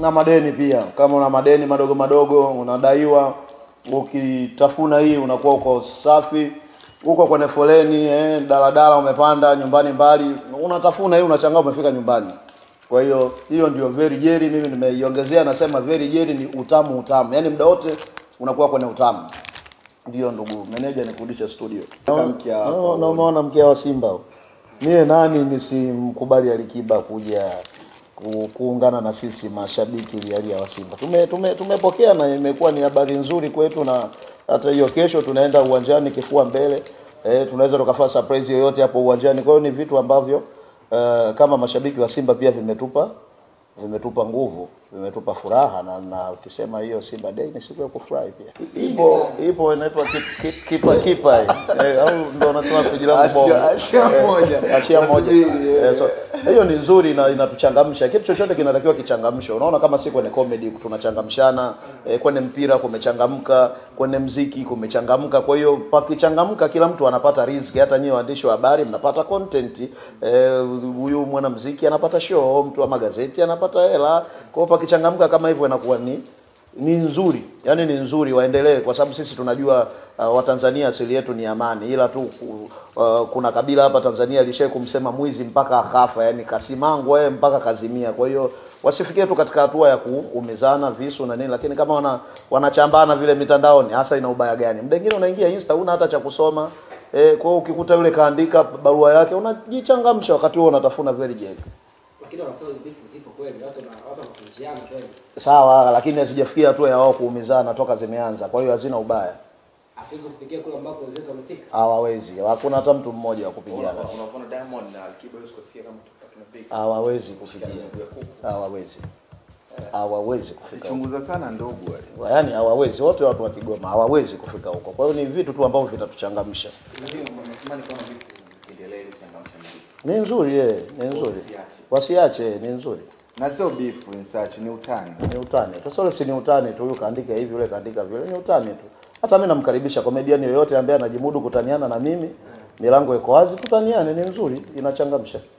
na madeni pia. Kama una madeni madogo madogo unadaiwa, ukitafuna hii unakuwa uko safi. Uko kwenye foleni eh, daladala umepanda nyumbani mbali, unatafuna hii unachangaa umefika nyumbani. Kwa hiyo hiyo ndio very jelly, mimi nimeiongezea, nasema very jelly ni utamu utamu, yaani muda wote unakuwa kwenye utamu. Ndio ndugu meneja, nikurudishe studio. mkia wako. No, no, umeona mkia wa Simba huyo. Mie nani nisimkubali Alikiba kuja ku, kuungana na sisi mashabiki lialia wa Simba. Tume, tume, tumepokea na imekuwa ni habari nzuri kwetu, na hata hiyo kesho tunaenda uwanjani kifua mbele eh, tunaweza tukafanya surprise yoyote hapo uwanjani. Kwa hiyo ni vitu ambavyo uh, kama mashabiki wa Simba pia vimetupa vimetupa nguvu, vimetupa furaha na, na ukisema hiyo Simba Day ni siku ya kufurahi pia. Ipo ipo inaitwa kip- kip- kipa kipa eh, eh, au ndo unasema friji langu Achia- bovu. achia Eh, moja. achia moja. Wasubiri, eh. Eh, so hiyo ni nzuri na inatuchangamsha. Kitu chochote kinatakiwa kichangamshe. Unaona kama si kwenye comedy tunachangamshana, eh, kwenye mpira kumechangamka, kwenye mziki kumechangamka. Kwa hiyo pakichangamka, kila mtu anapata riziki. Hata nyinyi waandishi wa habari mnapata content, eh, huyu mwanamuziki anapata show, mtu wa magazeti anapata hela. Kwa hiyo pakichangamka kama hivyo inakuwa ni ni nzuri, yani ni nzuri, waendelee kwa sababu sisi tunajua uh, Watanzania asili yetu ni amani, ila tu uh, kuna kabila hapa Tanzania lishai kumsema mwizi mpaka akafa, yani kasimangwa yeye mpaka kazimia. Kwa hiyo wasifikie tu katika hatua ya kuumizana visu na nini, lakini kama wana wanachambana vile mitandaoni, hasa ina ubaya gani? Muda mwingine unaingia Insta una hata cha kusoma eh, kwa hiyo ukikuta yule kaandika barua yake unajichangamsha wakati huo unatafuna very jelly. lakini wanasema hizi beef zipo kweli, watu wana watu wanakunjiana kweli. Sawa, lakini hazijafikia hatua ya wao kuumizana toka zimeanza, kwa hiyo hazina ubaya. Hatuwezi kufikia kule ambako wenzetu wamefika. hawawezi hakuna hata mtu mmoja wa kupigana Unaona Diamond na Alikiba hawezi kufikia kama tunapiga. hawawezi kufikia hawawezi hawawezi kufika huko Chunguza sana ndugu wale. yaani hawawezi wote watu wa Kigoma hawawezi kufika huko kwa hiyo ni vitu tu ambavyo vitatuchangamsha Ndio natamani kuona vitu viendelee kuchangamsha muziki. ni nzuri eh, ni nzuri wasiache eh, ni nzuri Na sio beef in search ni utani. ni utani sasa ule si ni utani tu huyu kaandika hivi yule kaandika vile ni utani tu hata mimi namkaribisha comedian yoyote ambaye anajimudu kutaniana na mimi milango iko wazi tutaniane ni nzuri inachangamsha